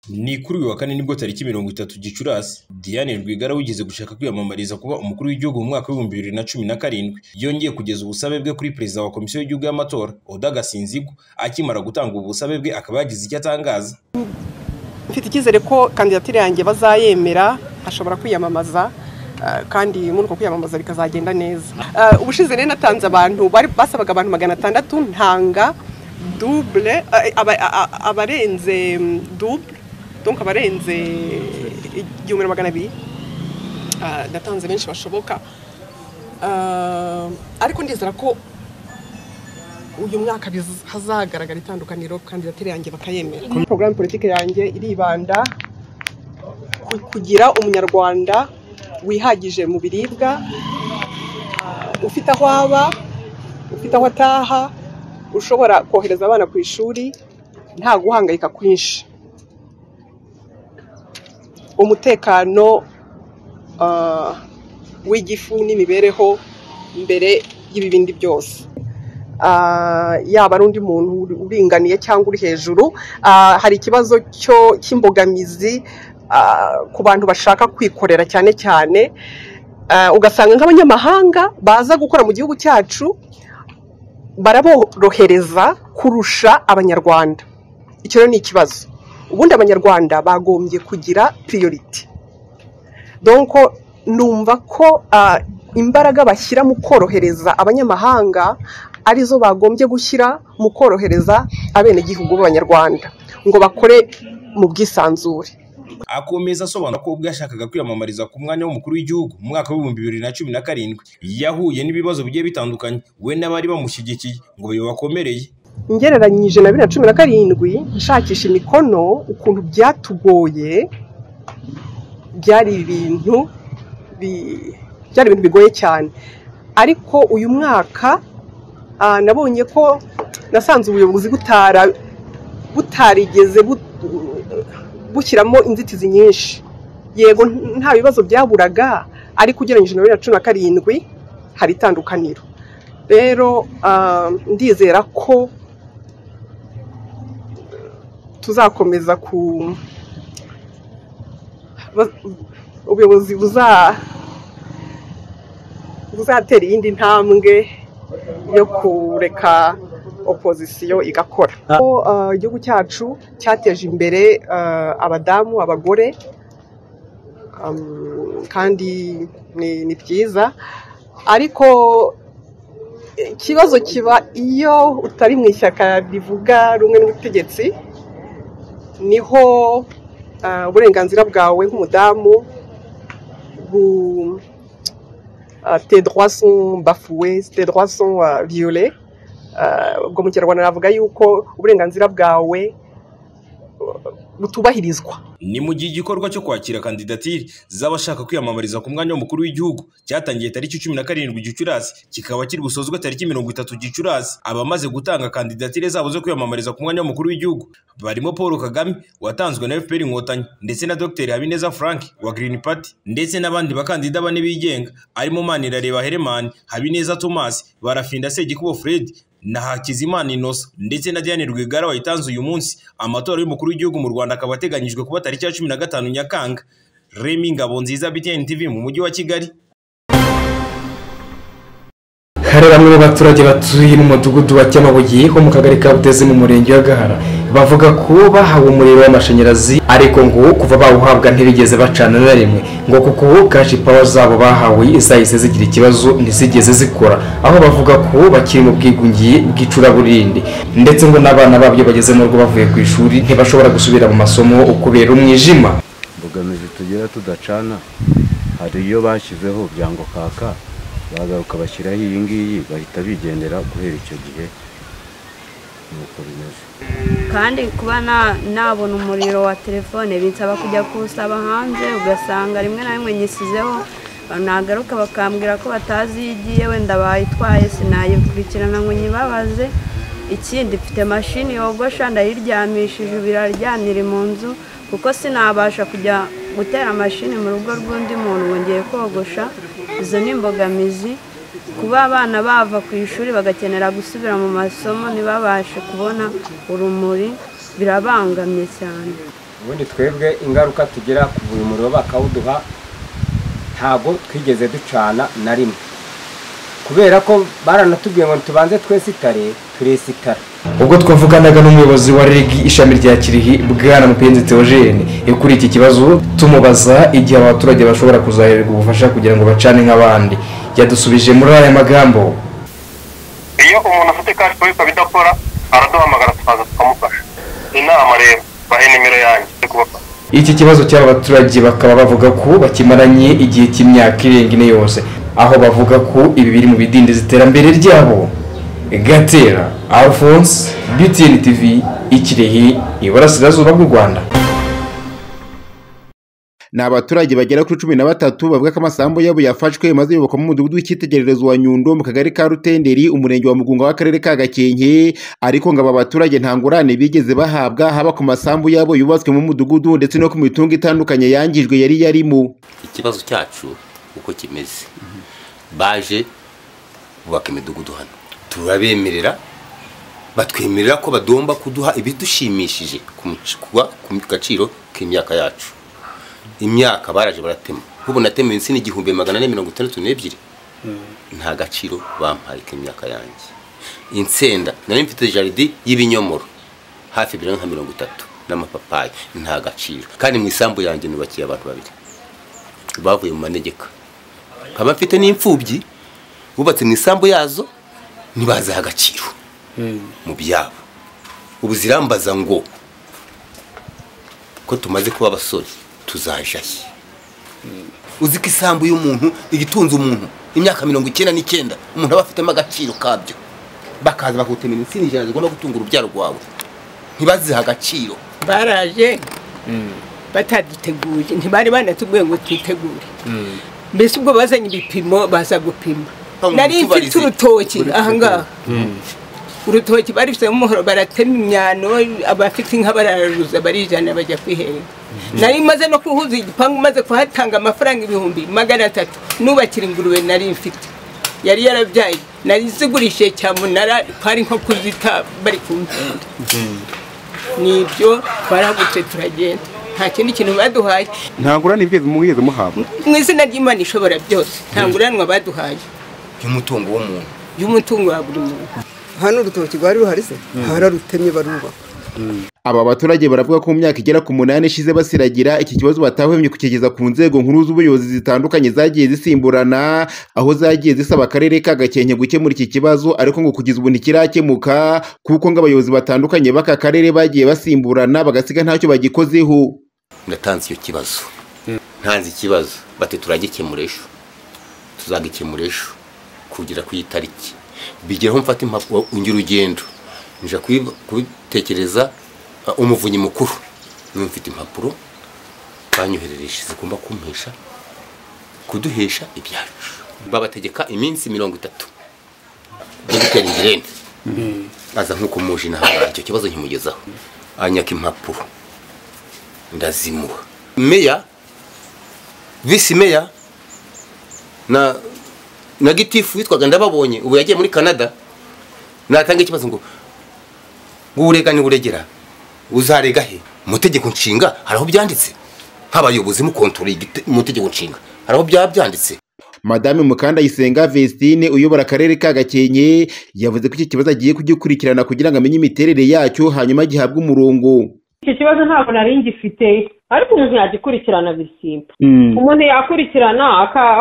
Ni kuri uyu wa kane nibwo tariki mirongo itatu Gicurasi Diane Rwigara wigeze gushaka kwiyamamariza kuba umukuru w'igihugu mu mwaka w'ibihumbi bibiri na cumi na karindwi yongeye kugeza ubusabe bwe kuri perezida wa komisiyo y'igihugu y'amatora Oda Gasinzigwa akimara gutanga ubu busabe bwe akaba yagize icyo atangaza mfite icyizere ko kandidatire yanjye bazayemera ashobora kwiyamamaza ah, kandi muri uko kwiyamamaza bikazagenda neza Ah, ubushize rero natanze abantu bari basabaga abantu magana atandatu ntanga double ah, aba- a- a- abarenze mm, double donc abarenze igihumbi na magana abiri Ah, natanze benshi bashoboka Ah, ariko ndizera ko uyu mwaka biz- hazagaragara itandukaniro kandidatire yanjye bakayemera porogaramu politiki yanjye iribanda ku- kugira umunyarwanda wihagije mu biribwa ah, ufite aho aba ufite aho ataha ushobora kohereza abana ku ishuri nta guhangayika kwinshi umutekano ah, w'igifu n'imibereho mbere y'ibibindi byose Ah, yaba ari undi muntu uri- uringaniye cyangwa uri hejuru Ah, hari ikibazo cyo cy'imbogamizi ah, ku bantu bashaka kwikorera cyane cyane Ah, ugasanga nk'abanyamahanga baza gukora mu gihugu cyacu baraborohereza kurusha abanyarwanda icyo rero ni ikibazo ubundi abanyarwanda bagombye kugira piriyoriti donko numva ko ah, imbaraga bashyira mu korohereza abanyamahanga arizo bagombye gushyira mu korohereza abenegihugu b'abanyarwanda ngo bakore mu bwisanzure akomeza asobanura ko ubwo yashakaga kwiyamamariza ku mwanya w'umukuru w'igihugu mu mwaka w'ibihumbi bibiri na cumi na karindwi yahuye n'ibibazo bigiye bitandukanye we n'abari bamushyigikiye ngo bibakomereye ngereranyije na bibiri na cumi na karindwi nshakisha imikono ukuntu byatugoye byari ibintu bi- byari ibintu bigoye cyane ariko uyu mwaka ah, nabonye ko nasanze ubuyobozi butara butarigeze bu- bushyiramo inzitizi nyinshi yego nta bibazo byaburaga ariko ugereranyije na bibiri na cumi na karindwi hari itandukaniro rero ah, ndizera ko tuzakomeza ku ba- ubuyobozi buza buzatera iyindi ntambwe yo kureka opozisiyo igakora Ko, uh, igihugu cyacu cyateje imbere uh, abadamu abagore um, kandi ni ni byiza ariko ikibazo kiba iyo utari mu ishyaka rivuga rumwe n'ubutegetsi niho ah, uburenganzira bwawe nk'umudamu bu ah, tes droits sont bafoués tes droits sont ah, violés Ah, ubwo mu kinyarwanda navuga yuko uburenganzira bwawe ah, butubahirizwa ni mu gihe igikorwa cyo kwakira kandidatire z'abashaka kwiyamamariza ku mwanya w'umukuru w'igihugu cyatangiye tariki cumi na karindwi gicurasi kikaba kiri busozwe tariki mirongo itatu gicurasi abamaze gutanga kandidatire zabo zo kwiyamamariza ku mwanya w'umukuru w'igihugu barimo paul kagame watanzwe na fpr inkotanyi ndetse na dr habineza frank wa green party ndetse n'abandi bakandida bane bigenga arimo manirareba heremani habineza thomas barafinda segikubo fred na Hakizimana Innocent ndetse na Diane Rwigara wayitanze uyu munsi amatora y'umukuru w'igihugu mu Rwanda akaba ateganyijwe kuba tariki ya cumi na gatanu Nyakanga Remy Ngabonziza BTN TV mu mujyi wa Kigali hari bamwe mu baturage batuye mu mudugudu wa Cyamabuye ho mu kagari ka Butezi mu murenge wa Gahara bavuga ko bahawe umuriro w'amashanyarazi ariko ngo kuva bawuhabwa ntibigeze bacana na rimwe ngo kuko kashi pawa zabo bahawe zahise zigira ikibazo ntizigeze zikora aho bavuga ko bakiri mu bwigunge bw'icuraburindi ndetse ngo n'abana babyo bageze mu rugo bavuye ku ishuri ntibashobora gusubira mu masomo kubera umwijima imbogamizi tugira tudacana hari iyo bashyizeho byango kaka bagaruka bashyiraho iyi ngiyi bahita bigendera guhera icyo gihe nuko bimeze kandi kuba na- nabona umuriro wa telefone binsaba kujya kuwusaba hanze ugasanga rimwe na rimwe nyisizeho nagaruka bakambwira ko batazi iyo igiye wenda bayitwaye sinayikurikirana ngo nyibabaze ikindi mfite mashini yogosha ndayiryamishije ibiraryan iri mu nzu kuko sinabasha kujya gutera mashini mu rugo rw'undi muntu ngo ngiye kogosha izo ni imbogamizi kuba abana bava ku ishuri bagakenera gusubira mu masomo ntibabashe kubona urumuri birabangamye cyane ubundi twebwe ingaruka tugira ku buri muriro bakawuduha ntabwo twigeze ducana na rimwe kubera ko baranatubwiye ngo tubanze twesitare turesitara ubwo twavuganaga n'umuyobozi wa reg ishami rya kirihi bwana mupenzi teogene kuri iki kibazo tumubaza igihe abaturage bashobora kuzahererwa ubufasha kugira ngo bacane nk'abandi yadusubije muri aya magambo iyo umuntu afite kashi kuri ikaba araduhamagara tukaza tukamufasha inama rero bahe nimero yanjye yo kubafasha iki kibazo cy'aba baturage bakaba bavuga ko bakimaranye igihe cy'imyaka irenga ine yose aho bavuga ko ibi biri mu bidindiza iterambere ryabo gatera alphonse btn tv ikirehe iburasirazuba bw'u rwanda ni abaturage bagera kuri cumi na batatu bavuga ko amasambu yabo yafashwe maze yubakwa mu mudugudu w'icyitegererezo wa nyundo mu kagari ka rutenderi umurenge wa mugunga w'akarere ka gakenke ariko ngo aba baturage nta ngurane bigeze bahabwa haba ku masambu yabo yubatswe mu mudugudu ndetse no ku mitungo itandukanye yangijwe yari yarimo ikibazo cyacu uko kimeze baje bubaka imidugudu hano turabemerera batwemerera ko bagomba kuduha ibidushimishije ku gaciro k'imyaka yacu imyaka baraje baratema nk'ubu natema insina igihumbi magana ane mirongo itandatu n'ebyiri nta gaciro bampaye k'imyaka yanjye insenda nari mfite jaridi y'ibinyomoro hafi ebyiri nka mirongo itatu n'amapapayi nta gaciro kandi mu isambu yanjye nubakiye abantu babiri bavuye mu manegeka nkaba mfite n'imfubyi bubatse mu isambu yazo ntibaziha agaciro mu byabo ubu zirambaza ngo ko tumaze kuba abasore tuzaje uzi ko isambu y'umuntu igitunze umuntu imyaka mirongo icyenda n'icyenda umuntu aba afitemo agaciro kabyo bakaza bakutemera insina ijana zigomba gutunga urubyaro rwawe ntibazihe agaciro baraje bataduteguye ntibari banatubwiye ngo twitegure mbese ubwo bazanye ibipimo baza gupima nari mfite urutoki ahangaha urutoki barifitemo umuhoro baratema imyano abafite inka bararuza barijana bajya kwiherera nari maze no kuhuza igipangu maze kuhatanga amafaranga ibihumbi magana atatu nubakira ingurube nari mfite yari yarabyaye nari zigurishije cyamunara twari nko kuzita bari kumvunda ni ibyo twarahagutse turagenda nta kindi kintu baduhaye nta ngurane ibigeze mugeze muhabwa mu izina ry'imana ishobora byose nta nguranwa baduhaye y'umutungo w'umuntu y'umutungo wa buri muntu hano urutoki rwari ruhari se bararutemye barubaka aba baturage baravuga ko mu myaka igera ku munani ishize basiragira iki kibazo batahwemye kukigeza ku nzego nkuru z'ubuyobozi zitandukanye zagiye zisimburana aho zagiye zisaba akarere ka gakenke gukemura iki kibazo ariko ngo kugeza ubu ntikirakemuka kuko ngo abayobozi batandukanye b'aka karere bagiye basimburana bagasiga ntacyo bagikozeho ndatanze icyo kibazo ntanze ikibazo bati turagikemura ejo tuzagikemura ejo kugera ku itariki bigereho mfata impapuro ungira urugendo nje kubitekereza umuvunyi mukuru niba mfite impapuro banyoherereje zigomba kumpesha kuduhesha ibyacu babategeka iminsi mirongo itatu yo gutera ingirente aza nk'uko muje intambara icyo kibazo nkimugezaho anyaka impapuro ndazimuha meya visi meya na na gitifu witwaga ndababonye ubu yagiye muri canada natanga ikibazo ngo ngo urega uregera uzarega he mu tegeko nshinga hari aho byanditse nk'abayobozi mukontorora mu tegeko nshinga hari aho byaba byanditse madame mukandayisenga vestine uyobora akarere ka gakenke yavuze ko iki kibazo agiye kugikurikirana kugira ngo amenye imiterere yacyo hanyuma gihabwe umurongo iki kibazo ntabwo nari ngifite ariko umuntu yagikurikirana bisimba umuntu yakurikirana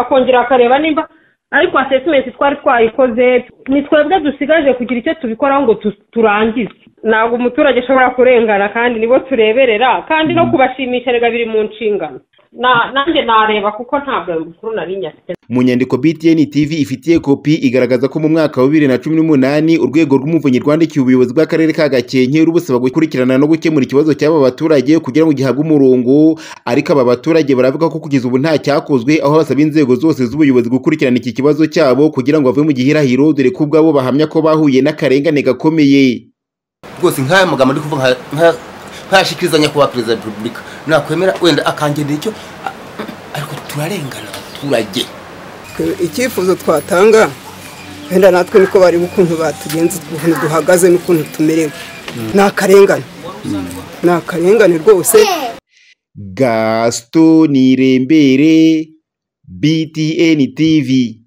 akongera akareba nimba ariko asesimenti twari twayikoze ni twebwe dusigaje kugira icyo tubikoraho ngo turangize ntabwo umuturage ashobora kurengana kandi nibo tureberera kandi no kubashimisha rega biri mu nshingano nanjye nareba kuko ntabwo ayo makuru nari nyafite mu nyandiko btn tv ifitiye kopi igaragaza ko mu mwaka wa bibiri na cumi n'umunani urwego rw'umuvunyi rwandikiye ubuyobozi bw'akarere ka gakenke rubusaba gukurikirana no gukemura ikibazo cy'aba baturage kugira ngo gihabwe umurongo ariko aba baturage baravuga ko kugeza ubu nta cyakozwe aho basaba inzego zose z'ubuyobozi gukurikirana iki kibazo cyabo kugira ngo bave mu gihirahiro dore ko ubwabo bahamya ko bahuye n'akarengane gakomeye rwose nk'aya magambo ndi kuvuga nk'ayashikiriza nyakubahwa perezida wa repubulika nakwemera wenda akangenera icyo ariko turarengana abaturage icyifuzo twatanga wenda natwe niko bareba ukuntu batugenze ukuntu duhagaze n'ukuntu tumerewe ni akarengane ni akarengane rwose gasito nirembere btn tv